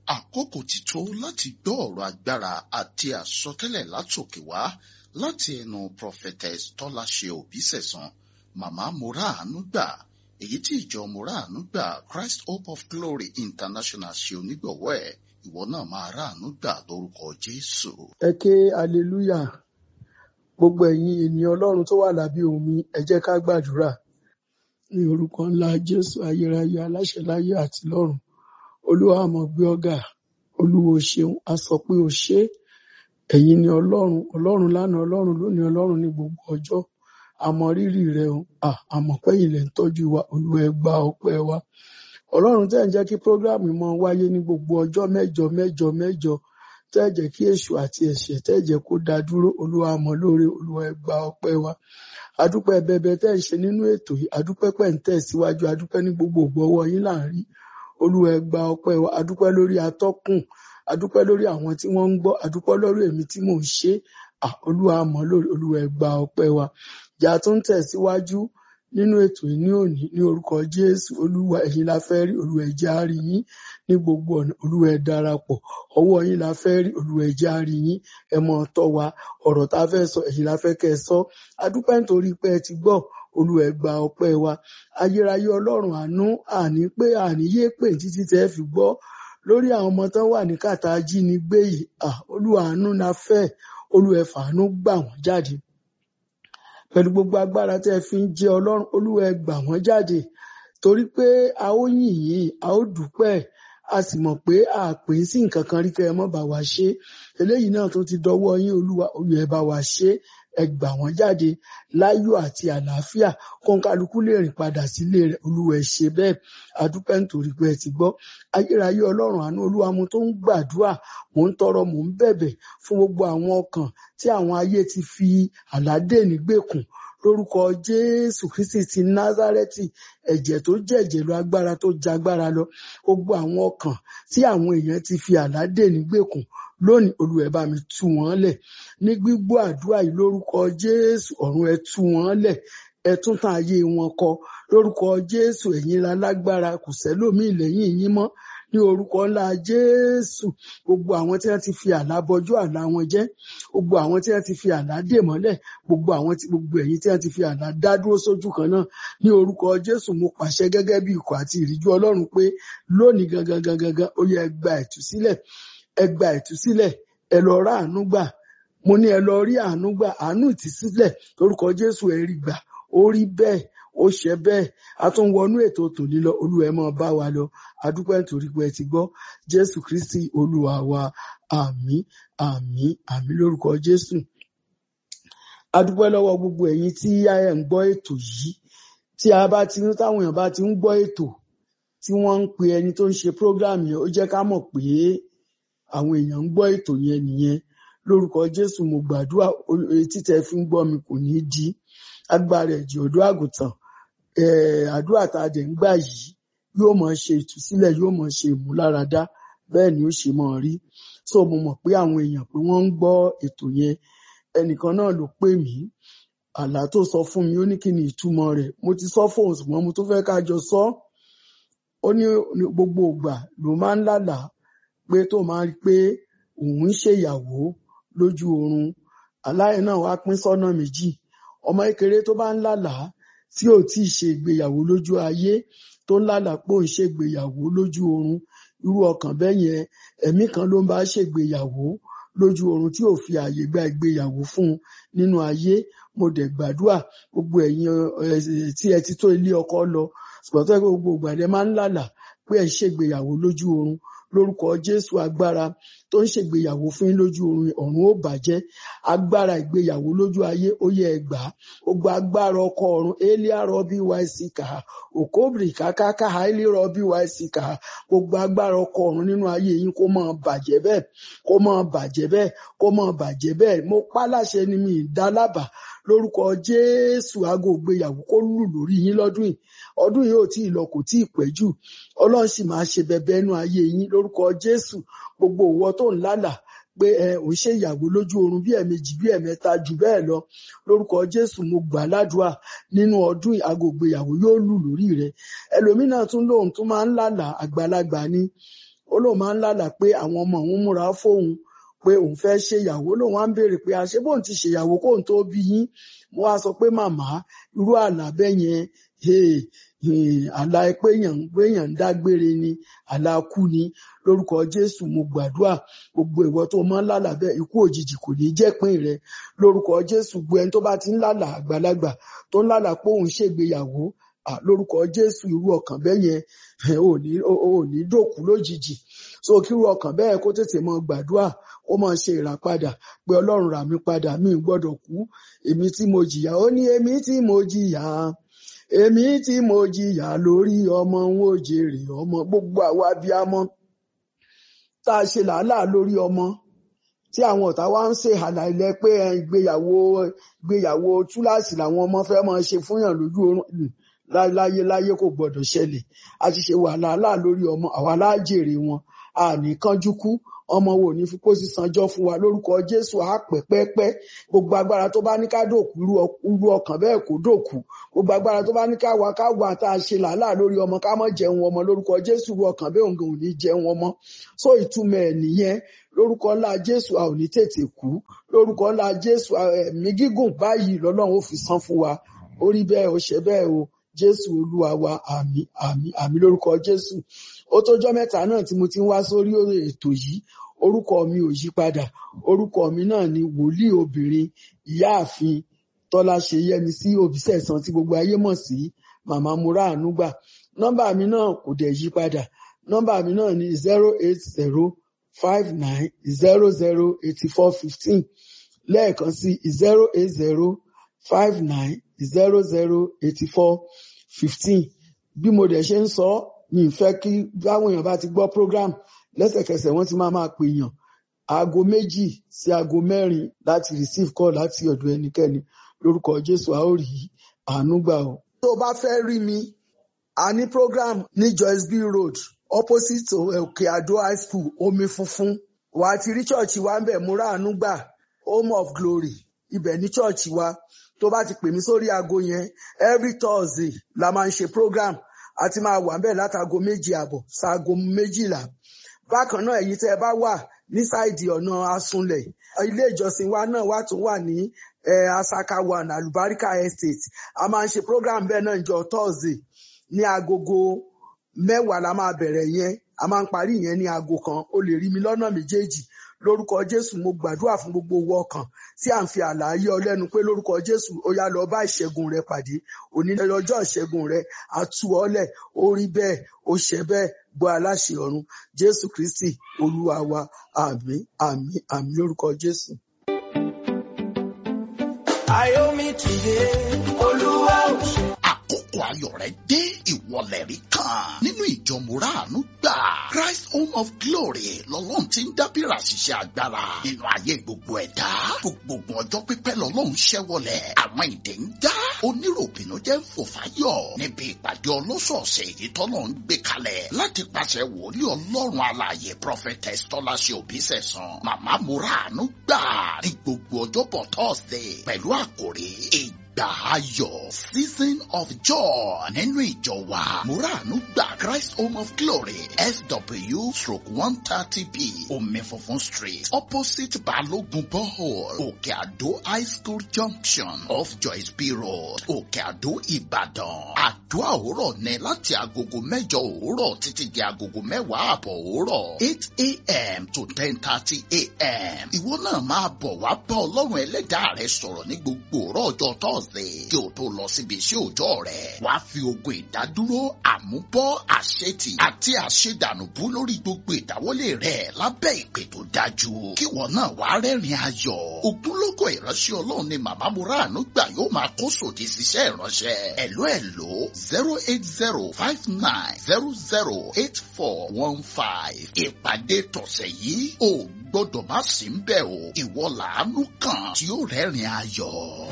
àkókò ti tó láti gbọ́ ọ̀rọ̀ agbára àti àsọtẹ́lẹ̀ látòkè wá láti ẹnu prophetess tọ́láṣe òbísẹ̀sán màmá moraanu gbà èyí tí ìjọ moraanu gbà christ hope of glory international ṣe onígbọ̀wọ́ ẹ̀ ìwọ náà máa ráàánú gbà lórúkọ jésù. ẹ ké aleluya gbogbo ẹ̀yin ènìyàn ọlọ́run tó wà lábẹ́ omi ẹ jẹ́ ká gbàdúrà ní orúkọ ńlá jésù ayérayé aláṣẹ láyé àti lọ́run olúwa àmọ́ gbé ọ̀gá olúwo ṣeun a sọ pé o ṣé ẹ̀yin ni ọlọ́run ọlọ́run lánàá ọlọ́run lónìí ọlọ́run ní gbogbo ọjọ́ àmọ́ rírì rẹ o àmọ́ pẹ́yìn lẹ ń tọ́jú wa olúwa ẹ gba ọpẹ́ wa ọlọ́run tẹ́ ń jẹ́ kí prógráàmù mọ́ wáyé ní gbogbo ọjọ́ mẹ́jọ mẹ́jọ mẹ́jọ tẹ́ jẹ́ kí èṣù àti ẹ̀ṣẹ̀ tẹ́ jẹ́ kó dá dúró olúwa àmọ́ lóore olúwa ẹ gba ọpẹ́ wa adúpẹ́ bẹbẹ tẹ́ ń ṣe nínú ètò yìí adúpẹ́ pẹ́ ń tẹ̀ síwájú adúpẹ́ ní gbogbo ògbọ́wọ́ yín láàrin olúwa ẹ gba ọpẹ́ wa adúpẹ́ lórí atọ́kùn adúpẹ́ lórí àwọn tí wọ́n ń gbọ́ adúpẹ́ lórí èmi tí mò ń ṣe olúwa àmọ́ lórí olúwa ẹ gba ọpẹ́ wa ìjà tó ń tẹ̀síwájú nínú ètò yìí ní òní ní orúkọ jésù olúwa ẹ̀yin la fẹ́ rí olúwa ẹ jẹ́ á rí yín ní gbogbo ọ̀nà olúwa ẹ darapọ̀ ọwọ́ yín la fẹ́ rí olúwa ẹ jẹ́ á rí yín ẹ mọ̀ tọ́ wa ọ̀rọ̀ tá a fẹ́ sọ ẹ̀yin la fẹ́ kẹ́ ẹ sọ adúpẹ́ nítorí pé ẹ ti gbọ́ olúwa ẹ gba ọpẹ́ wa ayérayé ọlọ́run àánú àní pé àní yé pè títí tẹ́ fi gbọ́ lórí àwọn ọmọ tán wà ní kàtà ajínigbé yìí olúwa àánú la fẹ́ olúwa ẹ fàánú gbà wọ́n jáde pẹ̀lú gbogbo agbára tẹ́ ẹ fi ń jẹ́ ọlọ́run olúwa ẹ gbà wọ́n jáde torí pé a ó yìn yín a ó dúpẹ́ a sì mọ̀ pé a pè é sí nǹkan kan rí kẹ́ ẹ mọ́ bá wa ṣe eléyìí náà tó ti dọwọ́ yín olúwa olúwa ẹ bá wa ṣe ẹ gbà wọ́n jáde láyọ̀ àti àlàáfíà kọ́ńkálukú lè rìn padà sílé rẹ̀ olúwa ẹ ṣe bẹ́ẹ̀ adúpẹ́ nítorí pé ẹ ti gbọ́ ayérayé ọlọ́run àánú olúwa mo tó ń gbàdúrà mò ń tọrọ mò ń bẹ̀bẹ̀ fún gbogbo àwọn ọkàn tí àwọn ayé ti fi àládé nígbèkùn lórúkọ jésù kristi ti názárẹ́tì ẹ̀jẹ̀ tó jẹ̀jẹ̀ lọ agbára tó jagbára lọ gbogbo àwọn ọkàn tí àwọn èèyàn ti fi àládé nígbèkùn lónìí olúwa ẹ bá mi tú wọn lẹ̀ ní gbígbọ́ àdúrà yìí lórúkọ jésù ọ̀run ẹ tú wọn lẹ̀ ẹ tún tàn ayé wọn kọ lórúkọ jésù ẹ̀yin la lágbára kò sẹ́lòmíì lẹ́yìn yín mọ́ ní orúkọ ńlá jésù gbogbo àwọn tí wọ́n ti fi àlá bọjú àlá wọn jẹ́ gbogbo àwọn tí wọ́n ti fi àlá dè mọ́lẹ̀ gbogbo àwọn tí gbogbo ẹ̀yin tí wọ́n ti fi àlá dá dúró sójú kan náà ní orúkọ jésù mo pàṣẹ gẹ́gẹ́ bí ikọ̀ àti ìríjú ọlọ́run pé lónìí gangan gangan gangan ó yẹ ẹ gba ìtúsílẹ̀ ẹ gba ìtúsílẹ̀ ẹ lọ rá àánú gbà mo ní ẹ lọ rí àánú gbà àánú ìtúsílẹ̀ lórúkọ jésù ẹ rí gbà ó rí bẹ́ẹ̀ ó ṣe bẹ́ẹ̀ a tún wọnú ètò tòní lọ olúwa ẹ máa bá wa lọ adúpẹ́ nítorí pé ẹ ti gbọ́ jésù kristi olúwa wa àmín àmín àmín lórúkọ jésù adúpẹ́ lọ́wọ́ gbogbo ẹ̀yin tí ẹ ń gbọ́ ètò yìí tí a bá ti ń táwọn èèyàn bá ti ń gbọ́ ètò tí wọ́n ń pe ẹni tó ń ṣe program yẹn ó jẹ́ ká mọ̀ pé àwọn èèyàn ń gbọ́ ètò yẹn nìyẹn lórúkọ jésù mo gbàdúrà etí tẹ́ fi ń gbọ́ mi kò ní í di agbára ẹ̀jẹ̀ ọ̀dọ́ àgùntàn àdúrà tá a dẹ̀ ń gbà yìí yóò máa ṣe ìtúsílẹ̀ yóò máa ṣe ìmúláradá bẹ́ẹ̀ ni ó ṣe máa rí so mo mọ̀ pé àwọn èèyàn pé wọ́n ń gbọ́ ètò yẹn ẹnìkan náà ló pè mí àlá tó sọ fún mi ó ní kí ni ìtumọ̀ rẹ̀ mo ti sọ fóun ṣùgbọ́n mo tún fẹ́ ká jọ sọ ó ní gbogbo ìgbà ló máa ń lálàá pé tó máa rí pé òun ń ṣèyàwó lójú oorun aláyẹ náà wá pín sọ́nà méjì ọmọ kékeré tó bá ń lálàá tí ò tí ì ṣe ìgbéyàwó lójú ayé tó ń lálàá pé òun ṣègbéyàwó lójú oorun irú ọkàn bẹ́ẹ̀ yẹn ẹ̀mí kan ló ń bá ṣègbéyàwó lójú oorun tí ò fi ààyè gba ìgbéyàwó fún un nínú ayé mo dẹ̀ gbàdúrà gbogbo ẹ̀yin tí ẹ ti tó ilé ọkọ lọ ṣùgbọ́n tó gbogbo ìgbà lẹ máa ń lálàá pé ẹ ṣègbéyàwó lójú oorun lórúkọ jésù agbára tó ń ṣègbéyàwó fún yín lójú oorun ọ̀run ó bàjẹ́ agbára ìgbéyàwó lójú ayé ó yẹ ẹ gbà á gbogbo agbára ọkọ ọ̀run elia rọbí yc kà á òkóbìrì kákáká haili rọbí yc kà á gbogbo agbára ọkọ ọ̀run nínú ayé yín kó máa bàjẹ́ bẹ́ẹ̀ kó máa bàjẹ́ bẹ́ẹ̀ kó máa bàjẹ́ bẹ́ẹ̀ mo pa láṣẹ ni mi ì dá lábàá lórúkọ jésù aago ìgbéyàwó kó lù lórí yín lọ́dún yìí ọdún yìí ò tí ì lọ kò tí ì pẹ́ jù ọlọ́run sì máa ṣe bẹbẹ inú ayé yín lórúkọ jésù gbogbo òwò tó ń lálàá pé ẹ ò ń ṣe ìyàwó lójú oorun bí ẹ̀ẹ̀mejì bí ẹ̀ẹ̀mẹ́ta jù bẹ́ẹ̀ lọ lórúkọ jésù mo gbà ládùúà nínú ọdún aago ìgbéyàwó yóò lù lórí rẹ ẹlòmínà tún lóun tún máa ń lálàá àgbàlagbà ni ó lóun máa ń lálàá pé àwọn ọmọ òun múra fóun pé òun fẹ́ ṣèyàwó lòun á ń béèrè pé àṣé bóun ti ṣèyàwó kóun tó bí yín mo wá sọ pé màmá irú àlá bẹ́ẹ̀ yẹn hey, hey, àlá pé èèyàn pé èèyàn ń dágbére ni àlá kú ni lórúkọ Jésù mo gbàdúrà gbogbo ìwọ tó máa ń lálàá bẹ́ẹ̀ ikú òjijì kò ní jẹ́ pín rẹ lórúkọ Jésù gbogbo ẹni tó bá ti ń lálàá àgbàlagbà tó ń lálàá pé òun ṣègbéyàwó à, lórúkọ Jésù irú ọkàn bẹ́ẹ̀ yẹn ẹ, ò ní ò ò ní dòkú lójijì so kí irú ọkàn bẹ́ẹ̀ kó tètè mọ gbàdúrà ó máa ṣe ìràpadà pé Ọlọ́run rà mí padà mi ò gbọ́dọ̀ kú èmi tí mo jìyà ó ní èmi tí mo jìyà èmi tí mo jìyà lórí ọmọ ń wò jèrè ọmọ gbogbo àwa abiyamọ tá a ṣe làálàá lórí ọmọ tí àwọn ọ̀tá wa ń ṣe àlàyé pé ẹ, ìgbéyàwó ìgbéyàwó túláàsì làwọn ọmọ fẹ́ máa ṣe fúnyàn lójú oorun láyé láyé kò gbọdọ̀ ṣẹlẹ̀ a ti ṣe wàhálà lórí ọmọ àwa láàjèrè wọn a ní kánjú kú ọmọ wo ní fi kó sí sanjọ́ fún wa lórúkọ Jésù á pẹ́ pẹ́pẹ́ gbogbo agbára tó bá ní ká dòkú irú ọ- irú ọkàn bẹ́ẹ̀ kó dòkú gbogbo agbára tó bá ní ká wà ká wà tá a ṣe làálàá lórí ọmọ ká mọ̀ jẹun ọmọ lórúkọ Jésù irú ọkàn bẹ́ẹ̀ òun ò ní jẹun ọmọ so ìtumọ̀ ẹ̀ nìyẹn lórúkọ ńlá Jésù a ò ní tètè kú lórúkọ ńlá Jésù a, ẹ̀mí gígùn báyìí lọ́lọ́run ó fi san fún wa ó rí bẹ́ẹ̀ ó ṣe bẹ́ẹ̀ o Jésù Olúwa wa àmín àmín àmín lórúkọ Jésù ó tójọ́ mẹ́ta náà tí mo ti ń wá sórí ètò yìí orúkọ mi ò yí padà orúkọ mi náà ni wòlíì obìnrin ìyáàfin Tọ́láṣe Yẹ́misí Òbísẹ̀san tí gbogbo ayé mọ̀ sí màmá múra ànúgbà nọ́mbà mi náà kò dẹ̀ yí padà nọ́mbà mi náà ni zero eight zero five nine zero zero eighty four fifteen lẹ́ẹ̀kan sí zero eight zero five nine zero zero eighty four fifteen bí mo dẹ̀ ṣe ń sọ ọ́, mi ì fẹ́ kí báwọn èèyàn bá ti gbọ́ program lẹ́sẹ̀kẹsẹ̀ wọ́n ti máa máa pè yàn aago méjì sí aago mẹ́rin láti receive call láti ọ̀dọ̀ ẹnikẹ́ni lórúkọ Jésù a ó rí àánú gbà o. tó o bá fẹ́ rí mi a ní program ní Joyce B Road opposite to Òkè Àdó high school omi funfun wà á ti rí chọ́ọ̀chì wa ń bẹ̀ múra àánú gbà home of glory ibẹ̀ ní chọ́ọ̀chì wa tó bá ti pè mí sórí aago yẹn every Thursday la máa ń ṣe program a ti máa wà ń bẹ̀ látago méjì àbọ̀ sáago méjìlá bákan náà èyí tẹ́ ẹ bá wà ní sáìdì ọ̀nà asunlẹ̀ ilé ìjọsìn wa náà wà tún wà ní eh, asaka one alubarika estate a máa ń ṣe program bẹ́ẹ̀ náà jọ thursday ní agogo mẹ́wàá la máa bẹ̀rẹ̀ yẹn a máa ń parí yẹn ní aago kan o lè rí mi lọ́nà méjèèjì lórúkọ jésù mo gbàdúrà fún gbogbo owó ọkàn tí à ń fi àlàyé ọ lẹ́nu pé lórúkọ jésù ó yá lọ bá ìṣẹ́gun rẹ pàdé òní lọ́jọ́ ìṣẹ́gun rẹ àtú ọlẹ̀ ó rí bẹ́ẹ̀ ó ṣẹ bẹ́ẹ̀ gbọ́ aláṣẹ ọ̀run jésù kristi olúwa wa àmín àmín àmín lórúkọ jésù. Ayomi tìde, Olúwa ò ṣe. àkókò ayọ̀ rẹ dé ìwọlẹ̀ rí kan nínú ìjọ mùràánú gbà Christ Home of Glory lọ́lọ́run ti ń dábìrà ṣiṣẹ́ agbára nínú ayé gbogbo ẹ̀dá gbogbo ọjọ́ pípẹ́ lọ́lọ́run ṣẹ́wọlẹ̀ àwọn ìdè ń dá oníròbìnú jẹ́ ń fò fáyọ̀ níbi ìpàdé ọlọ́sọ̀ọ̀sẹ̀ èyí tọ́lọ́ ń gbé kalẹ̀ láti pàṣẹ wòlíì ọlọ́run alààyè prophetess tọ́láṣẹ òbísẹ̀sán màmá mùràánú gbà ní gbogbo ọjọ́bọ̀ Thursday pẹ̀lú àkòrí ìgbà ayọ̀ season of joy nínú ìjọ wa muranu gba Christ Home of Glory SW stroke one thirty B omi funfun street opposite Balogun borehole Òkè Àdó high school junction off Joyce B road Òkè Àdó Ìbàdàn àdúrà òwúrọ̀ ní láti agogo mẹ́jọ òwúrọ̀ títí di agogo mẹ́wàá àbọ̀ òwúrọ̀ eight a.m. to ten thirty a.m. ìwọ náà máa bọ̀ wá bá ọlọ́run ẹlẹ́dàá rẹ sọ̀rọ̀ ní gbogbo òwúrọ̀ ọjọ́ Thursday kí o tó lọ síbi iṣẹ́ òòjọ́ rẹ wàá fi ogun ìdádúró àmúbọ́ àṣetì àti àṣedànùbú lórí gbogbo ìdáwọ́lé rẹ lábẹ́ ìpè tó dájú kí wọn náà wàá rẹ́rìn ayọ̀ ogunlọ́gọ̀ ìránṣẹ́ ọlọ́run ni màmá Mùràánú gbà yóò máa kó sòdì síṣẹ́ ìránṣẹ́ ẹ̀ló ẹ̀ló zero eight zero five nine zero zero eight four one five ìpàdé tọ̀sẹ̀ yìí ò gbọ́dọ̀ má sí ń bẹ̀ o ìwọ làánú kan tí ó rẹ́rìn ayọ̀.